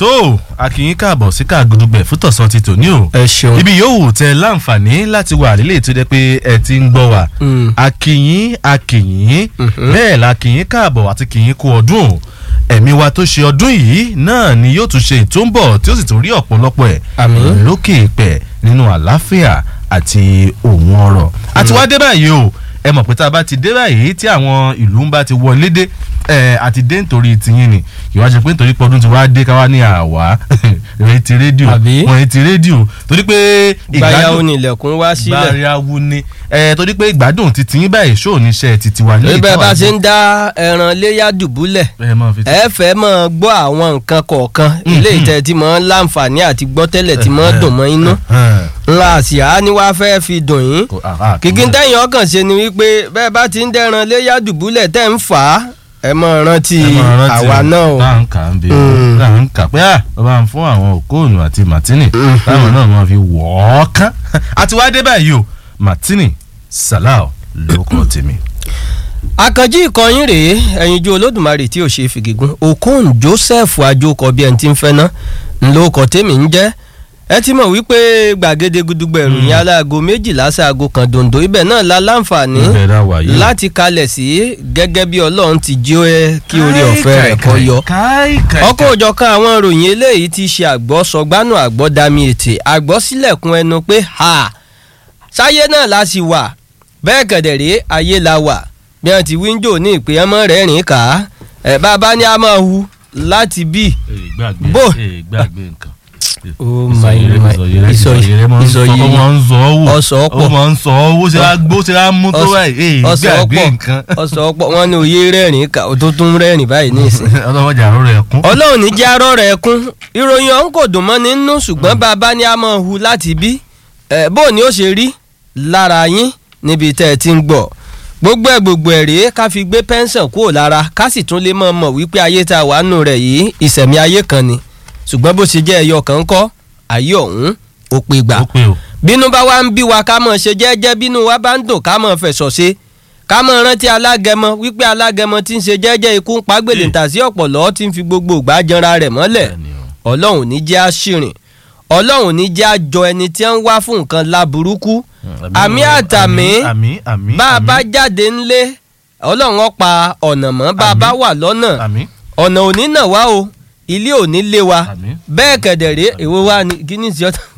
tó akínyín káàbọ̀ sí káàgùdùgbẹ̀ fún tọ̀sán ti tòní o ẹ ṣeun. ibi yòówù tẹ láǹfààní láti wà nílé tó jẹ́ pé ẹ ti ń gbọ́ wa Mm. akínyín akínyín bẹ́ẹ̀ la kínyín káàbọ̀ àti kínyín kú ọdún o ẹ̀mí wa tó ṣe ọdún yìí náà ni yóò tún ṣe tó ń bọ̀ tí ó sì tún rí ọ̀pọ̀lọpọ̀ ẹ̀ Àmín. lókè ìpẹ́ nínú àlàáfíà àti òun ọ̀rọ̀ àti wá dé báyìí o ẹ mọ̀ pé tá a bá ti dé báyìí tí àwọn ìlú ń bá ti wọlé dé ẹ àti dé nítorí tiyín ni ìwà ṣe pé nítorí pé ọdún ti wá dé káwá ní àwa ìròyìn ti rédíò Àbí? wọ́n ti rédíò torí pé gbayawo ni ilẹ̀kùn wá sílẹ̀. gbáyàwó ni ẹ torí pé ìgbádùn ti tiyín báyìí ṣó níṣẹ́ ti tiwa ní ibẹ̀ bá ìtawà ṣe ń dá ẹran léyà dùbúlẹ̀ ẹ máa fi ti ẹ fẹ́ mọ̀ gbọ́ àwọn nǹkan kọ̀ọ̀kan ilé ìtẹ́ tí mọ̀ ń láǹfààní àti gbọ́ tẹ́lẹ̀ tí mọ̀ ń dùn mọ́ inú ńlá àṣìá ni wàá fẹ́ fi dùn yín kìkì tẹ̀yìn ọkàn ṣe ni wípé bẹ́ẹ̀ bá ti ń dẹ́ran léyà dùbúlẹ̀ tẹ́ ń fà á ẹ mọ̀ rántí àwa náà o. bá ń kà ń bẹ Mm. bá ń kà pé à ó bá ń fún àwọn òkóònù àti martini táwọn náà máa fi wọ̀ ọ́ kán àti wá dé báyìí o martini salau lórúkọ tèmi. àkànjí ìkọyín rèé ẹ̀yinjú olódùmarè tí ò ṣe fìgígún okun joseph ajókọ bí ẹni tí ń fẹ́ ná ńlọkọ tèmi ń jẹ́ ẹ ti mọ̀ wípé gbàgede gudugbẹ̀ ìròyìn aláago méjìlá sáago kan dòǹdó ibẹ̀ náà la láǹfààní ibẹ̀ dá wà yìí. láti kalẹ̀ sí gẹ́gẹ́ bí ọlọ́run ti jí ó ẹ kí orí ọ̀fẹ́ rẹ̀ kọ́ yọ ọkọ̀ òjọ̀kan àwọn ìròyìn eléyìí ti ṣe àgbọ̀ sọgbánú àgbọ̀ dami ètè àgbọ̀ sílẹ̀kùn ẹnu pé ha sáyé náà la sì wà bẹ́ẹ̀ kẹ̀dẹ̀rẹ́ ayé la wà bí wọ́n ti wíńdò ní ìpè ọmọ rẹ̀ rìn ká ẹ̀ bàbá ní a máa hu láti bí. gbàgbé Bó. ee, gbàgbé nǹkan. Oh ìsọyẹrẹ my- ìsọyẹrẹ ìsọyẹ- ìsọyẹrẹ máa ń sọ ìsọyẹ- ó máa ń sọ ọ́ wò ọsọ ọ̀pọ̀. ó máa ń sọ ọ́ wò ṣe á gbó ṣe á mú tó báyìí ee, ọsọ gbàgbé ọ̀pọ̀ nǹkan. ọsọ ọ̀pọ̀ wọn ní òye rẹ́rìn ká ó tó tún rẹ́rìn báyìí ní ìsìn. ọlọ́mọdé àrùn rẹ̀ kún. ọlọ́run ní jẹ́ arọ́ rẹ̀ kún ìròyìn ọ̀hún kò dùn mọ́ nínú ṣùgbọ́n bàbá ní a máa hu láti bí ẹ̀ bó ni ó ṣe rí lára yín níbi tẹ́ ẹ ti ń gbọ́ gbogbo ẹ̀ gbogbo ẹ̀ rèé ká fi gbé pẹ́ńsàn kúrò lára ká sì tún lè mọ̀ mọ̀ wípé ayé tá a wà nù rẹ̀ yìí ìṣẹ̀mí ayé kan ni ṣùgbọ́n bó ṣe jẹ́ ẹyọ kan ń kọ́ ayé ọ̀hún ó pe gbà ó pé o. bínú bá wá ń bí wa ká mọ̀ ṣe jẹ́jẹ́ bínú wa bá ń dùn ká mọ̀ fẹ̀sọ̀ ṣe ká mọ̀ rántí alágẹmọ wípé alágẹmọ tí ń ṣe jẹ́jẹ́ ikú ń pàgbèlè Mm. tà sí ọ̀pọ̀lọ́ tí ń fi gbogbo ìgbà janra rẹ̀ mọ́lẹ̀ Bẹ́ẹ̀ni o. ọlọ́run ní jẹ́ àṣìrìn ọlọ́run ní jẹ́ àjọ ẹni tí ń wá fún nǹkan láburúkú àmì àtàmì àmì àmì bá a bá jáde ńlé ọlọ́run ó pa ọ̀nà mọ́ bá a bá wà lọ́nà àmì ọ̀nà òní náà wá o ilé òní lé wa àmì. bẹ́ẹ̀ kẹ̀dẹ̀rẹ́ èwo wá ní kíní sí ọ̀tá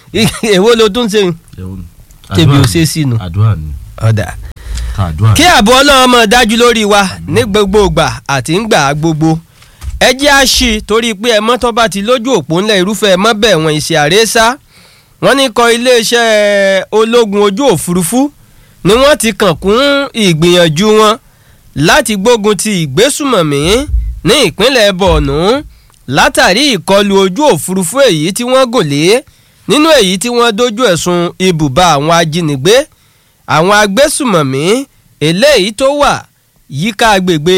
èwo ló tún ṣe tẹ̀bi ò ṣe sínú àdúrà ni ọ̀dà. ká àdúrà. kí ààbò ọlọ́run mọ̀ dájú lórí wa ní gbogbo ìgbà àti ń gbà á gbogbo ẹ jẹ́ á ṣí torí pé ẹmọ́ tó bá ti lójú òpó ńlẹ̀ irúfẹ́ ẹmọ́ bẹ̀ wọ́n ìṣe àrésá wọ́n ní kọ iléeṣẹ́ ológun ojú òfurufú ni wọ́n ti kàn kún ìgbìyànjú wọn láti gbógun ti ìgbésùmọ̀mí ní ìpínlẹ̀ bọ̀ọ̀nù látàrí ìkọlù ojú òfurufú èyí tí wọ́n gùn lé nínú èyí tí wọ́n dojú ẹ̀sùn ibùba àwọn ajínigbé àwọn agbésùmọ̀mí eléyìí tó wà yíká agbègbè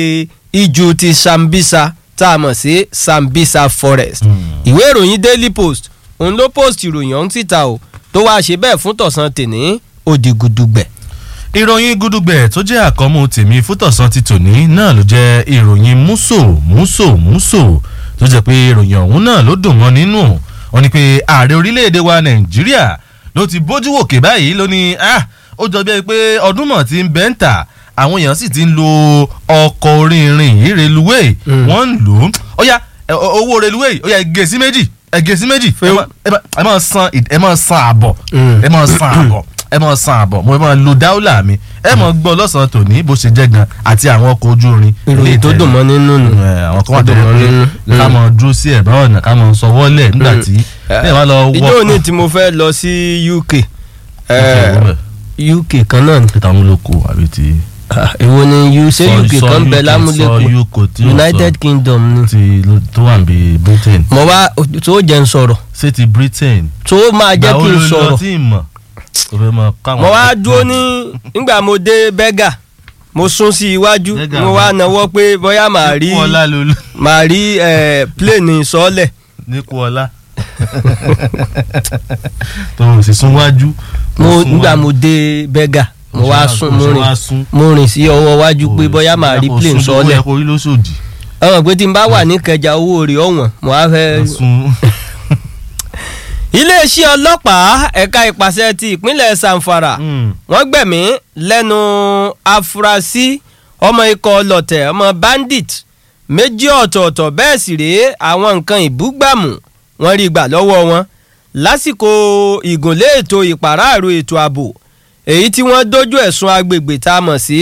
ijù ti Sambisa tá a mọ̀ sí Sambisa forest Hmm. ìwé ìròyìn Daily Post òun ló post ìròyìn ọ̀hún síta o tó wáá ṣe bẹ́ẹ̀ fún tọ̀sán tèní òdìgùdùgbẹ̀. ìròyìn gudugbẹ tó jẹ́ àkọ́mú tèmi fútọ̀sán ti tòní náà ló jẹ́ ìròyìn múso múso múso tó jẹ́ pé ìròyìn ọ̀hún náà ló dùn mọ́ nínú wọn ni pé ààrẹ orílẹ̀-èdè wa nàìjíríà ló ti bójú wòkè báyìí ló ní ah ó jọ bí ẹni pé ọdún mọ̀ ti ń bẹ́ ń tà àwọn èèyàn sì ti ń lo ọkọ̀ orí irin yìí reluwé Mm. wọ́n ń lò ó ó yá ẹ, o- owó reluwé ó yá ẹ gé sí méjì ẹ gé sí méjì ẹ má- ẹ má- ẹ máa san ìd- ẹ máa san àbọ̀ Mm. ẹ máa san àbọ̀ ẹ máa san àbọ̀ mo máa lo dáúlà mi ẹ máa gbọ́ lọ́sàn-án tòní bó ṣe jẹ́ gan àti àwọn ọkọ̀ ojú irin. ìròyìn tó dùn mọ́ nínú nù. Ẹ, àwọn kan wà tó Tó dùn mọ́ yẹ nínú. pé ká máa dúró sí ẹ̀bá ọ̀nà ká máa sọ wọ́lẹ̀ nígbà tí ẹ wá lọ wọ́. ìjọ òní tí mo fẹ́ lọ sí UK eh, UK kan náà ni peter amúlòkó àbí ti. Ah, èwo ni U ṣé Sọ- UK sọ kan bẹ UK, lámúlẹ́kùn sọ UK tí ó United sọ Kingdom ni. ti tó wà ní Britain mo wá tó jẹ́ ń sọ̀rọ̀ ṣé ti Britain. tó máa jẹ́ kí n Ìgbà wo ló lọ sọ̀rọ̀ tí ì mọ̀ o fẹ́ mọ káwọn. mo wá dúró ní nígbà mo dé bẹ́gà mo sún sí iwájú Bẹ́gà mo wá nawọ́ pé bóyá màá rí nípò ọlá lolú màá rí eh, plane sọ́ọ̀lẹ̀ nípò ọlá tó o sì sún wájú. mo sún nígbà wájú. mo dé bẹ́gà mo wá sún mo ṣe rìn wá sún. mo rìn sí ọwọ́ wájú pé bóyá màá rí plane ó yẹ sọ́ọ̀lẹ̀ kó rí lóṣòdì. ọmọ pé tí n bá wà ní kẹjà owó rẹ̀ ọ̀wọ̀n mo á fẹ́. sun iléeṣẹ́ ọlọ́pàá ẹ̀ka ìpàṣẹ ti ìpínlẹ̀ Zamfara wọ́n gbẹ̀mí lẹ́nu afurasí ọmọ ikọ̀ ọlọ̀tẹ̀ ọmọ bandit méjì ọ̀tọ̀ọ̀tọ̀ bẹ́ẹ̀ sì rèé àwọn nǹkan ìbúgbàmù wọ́n rí gbà lọ́wọ́ wọn lásìkò ìgúnlé ètò ìpàráàrò ètò ààbò èyí tí wọ́n dojú ẹ̀sùn agbègbè tá a mọ̀ sí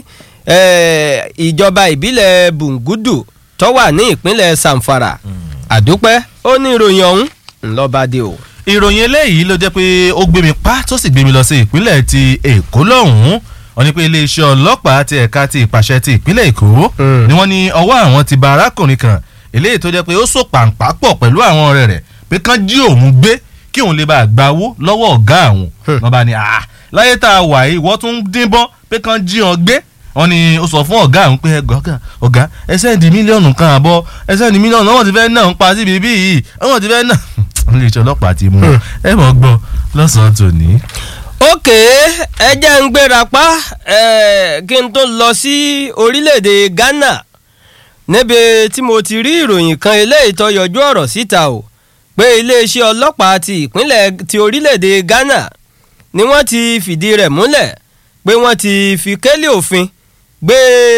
eh, ìjọba ìbílẹ̀ Bungudu tó wà ní ìpínlẹ̀ Zamfara àdúpẹ́ ó ní ìròyìn ọ̀hún ńlọ́bàdé o. ìròyìn eléyìí ló jẹ́ pé ó gbé mi pa tó sì gbé mi lọ sí ìpínlẹ̀ ti èkó lọ́hùn-ún wọ́n ní pé iléeṣẹ́ ọlọ́pàá ti ẹ̀ka ti ìpàṣẹ ti ìpínlẹ̀ èkó Mm. ni wọ́n ní ọwọ́ àwọn ti ba arákùnrin kan eléyìí tó jẹ́ pé ó so pàǹpá pọ̀ pẹ̀lú àwọn ọ̀rẹ́ rẹ̀ pé kán jí òun gbé kí òun lè bá a gba owó lọ́wọ́ ọ̀gá àwọn Hmm. wọ́n bá ní à láyé tá a wà yìí wọ́n tún ń dín bọ́ pé kán jí wọn gbé wọ́n ní ó sọ fún ọ̀gá àwọn pé ẹgbẹ́ ọ̀gá ọ̀gá ẹ sẹ́ndì mílíọ̀nù kan àbọ̀ ẹ sẹ́ndì mílíọ̀nù náà wọ́n ti fẹ́ náà ń pa síbi bí yìí wọ́n ti fẹ́ náà iléeṣẹ́ ọlọ́pàá ti mú un. ẹ mọ̀ gbọ́ lọ́sàn-án tòní. ókè ẹ jẹ́ ń gbéra pa eh, kí n tó lọ sí orílẹ̀-èdè Ghana níbi tí mo ti rí ìròyìn kan eléyìí tó yọjú ọ̀rọ̀ síta o pé iléeṣẹ́ ọlọ́pàá ti ìpínlẹ̀ ti orílẹ̀-èdè Ghana ni wọ́n ti fìdí rẹ̀ múlẹ̀ pé wọ́n ti fi kélé òfin gbé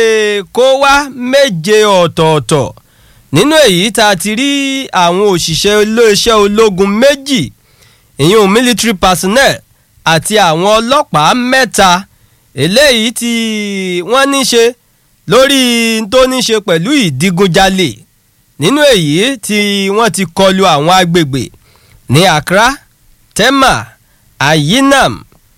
kó wá méje ọ̀tọ̀ọ̀tọ̀ nínú èyí tá a ti rí àwọn òṣìṣẹ́ iléeṣẹ́ ológun méjì ìyún military personnel àti àwọn ọlọ́pàá mẹ́ta eléyìí tí wọ́n ní ṣe lórí tó ní ṣe pẹ̀lú ìdigunjalè nínú èyí tí wọ́n ti kọlu àwọn agbègbè ní Accra Tema Ayinam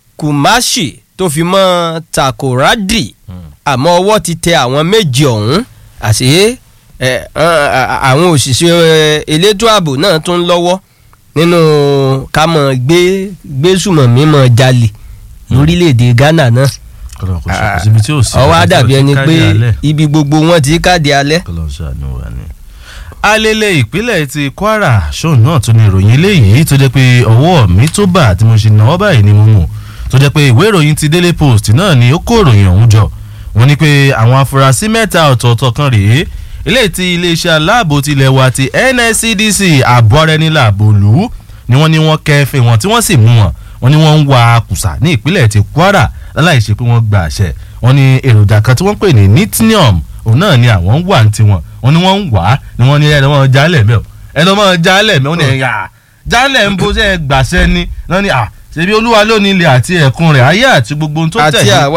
Kumasi tó fi mọ́ Takoradi àmọ́ ọwọ́ ti tẹ àwọn méjì ọ̀hún àṣé ẹ, ẹ, àwọn òṣìṣẹ́ ẹ, elétò ààbò náà tún lọ́wọ́ nínú ká mọ̀ gbé gbésùmọ̀mí mọ̀ jalè lórílẹ̀‐èdè Ghana náà kọlọ kò sí kò síbi tí ò sí. ọwọ́ á dàbí ẹni pé káàdì alẹ́. ibi gbogbo wọn ti káàdì alẹ́. kọlọ ṣàánú wa ni. alele ìpínlẹ̀ ti Kwara ṣóun náà tún ní ìròyìn eléyìí tó jẹ́ pé ọwọ́ mi tó bà tí mo ṣe náwó báyìí ni mo mú tó jẹ́ pé ìwé ìròyìn ti Daily Post náà ni ó kó ìròyìn ọ̀hún jọ wọ́n ní pé àwọn afurasí mẹ́ta ọ̀tọ̀ọ̀tọ̀ kan rèé eléyìí tí iléeṣẹ́ aláàbò tilẹ̀ wa ti NSCDC àbọ̀rẹ́niláàbòlú ni wọ́n ní wọ́n kẹ́fẹ́ wọn tí wọ́n sì mú wọn wọ́n ní wọ́n ń wa kùsà ní ìpínlẹ̀ ti Kwara láláì ṣe pé wọ́n gba àṣẹ wọ́n ní èròjà kan tí wọ́n pè ní nitinium òun náà ni àwọn ń wà ní tiwọn wọ́n ní wọ́n ń wà á ni wọ́n ní ẹ̀rọ wọn jálẹ̀ mẹ́ o ẹ̀rọ wọn jálẹ̀ mẹ́ o ní ẹ̀yà jálẹ̀ ń bo ṣe gbàṣẹ ni wọ́n ní à ṣebí olúwa lónìí ilẹ̀ àti ẹ̀kún rẹ̀ ayé àti gbogbo ohun tó àti tẹ̀lé àwa